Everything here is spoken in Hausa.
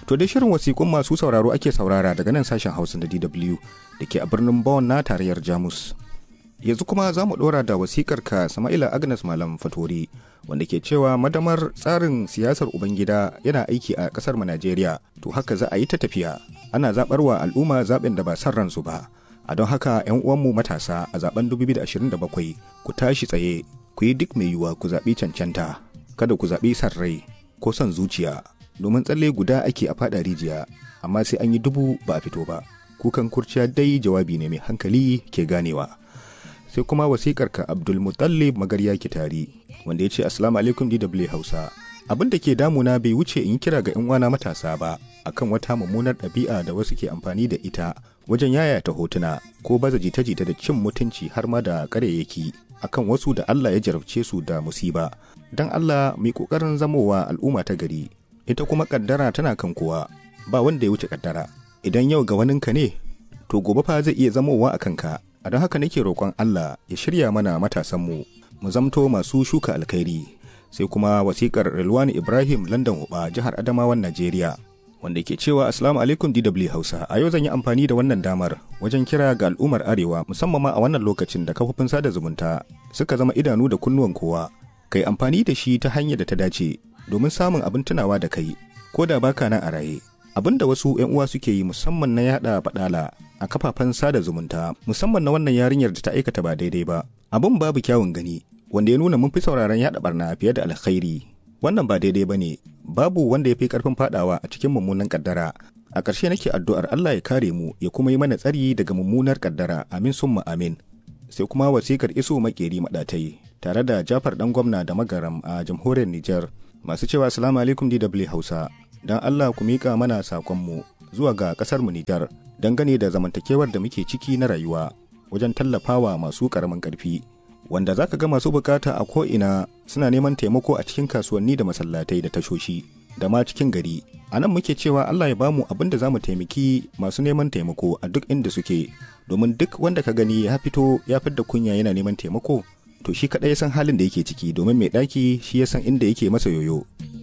To dai shirin wasiƙun masu sauraro ake saurara daga nan sashen Hausa da DW da ke a birnin Bonn na tarayyar Jamus. Yanzu kuma za mu ɗora da wasikar ka Sama'ila Agnes Malam Fatori wanda ke cewa madamar tsarin siyasar Ubangida yana aiki a ƙasar mu Najeriya to haka za a yi ta tafiya ana zaɓar wa al'umma zaɓen da ba san ransu ba. A don haka 'yan uwanmu matasa a zaben 2027 ku tashi tsaye ku yi duk mai yiwuwa ku zaɓi cancanta kada ku zaɓi san rai ko son zuciya domin tsalle guda ake a faɗa rijiya amma sai an yi dubu ba a fito ba kukan kurciya dai jawabi ne mai hankali ke ganewa sai kuma wasikar ka abdulmutallib magarya kitari wanda ya ce assalamu alaikum dw hausa abin da ke damuna bai wuce in kira ga 'yan uwana matasa ba akan wata mummunar ɗabi'a da wasu ke amfani da ita wajen yayata hotuna ko baza jita-jita da cin mutunci har ma da ƙarayyaki akan wasu da Allah ya jarabce su da musiba don Allah mai ƙoƙarin zamowa al'umma ta gari ita kuma ƙaddara tana kan kowa ba wanda ya wuce ƙaddara idan yau ga waninka ne to gobe fa zai iya zamowa a kanka a don haka nake roƙon Allah ya shirya mana matasanmu mu zamto masu shuka alkhairi sai kuma wasiƙar Rilwani Ibrahim London Uba jihar Adamawan Najeriya wanda ke cewa Assalamu alaikum DW Hausa a yau zan yi amfani da wannan damar wajen kira ga al'ummar Arewa musamman ma a wannan lokacin da kafofin sada zumunta suka zama idanu da kunnuwan kowa kai amfani da shi ta hanyar da ta dace domin samun abin tunawa da kai ko da baka nan a raye abin da wasu 'yan uwa suke yi musamman na yada badala a kafafen sada zumunta musamman na wannan yarinyar da ta aikata ba daidai ba abin babu kyawun gani wanda ya nuna mun fi sauraron yada barna fiye da alkhairi wannan ba daidai ba ne babu wanda ya fi karfin fadawa a cikin mummunan kaddara a ƙarshe nake addu'ar Allah ya kare mu ya kuma yi mana tsari daga mummunar kaddara amin summa amin sai kuma wasikar iso makeri madatai tare da Jafar dan gwamna da magaram a jamhuriyar Nijar masu cewa assalamu alaikum DW Hausa dan Allah ku mika mana sakon mu zuwa ga kasar mu Nijar dangane da zamantakewar da muke ciki na rayuwa wajen tallafawa masu karamin karfi wanda za ka ga masu bukata a ko'ina suna neman taimako a cikin kasuwanni da masallatai da tashoshi da ma cikin gari a nan muke cewa Allah ya bamu abin da za mu taimaki masu neman taimako a duk inda suke domin duk wanda ka gani ya fito ya fidda kunya yana neman taimako to shi kaɗai ya san halin da yake ciki domin mai ɗaki shi ya san inda yake masa yoyo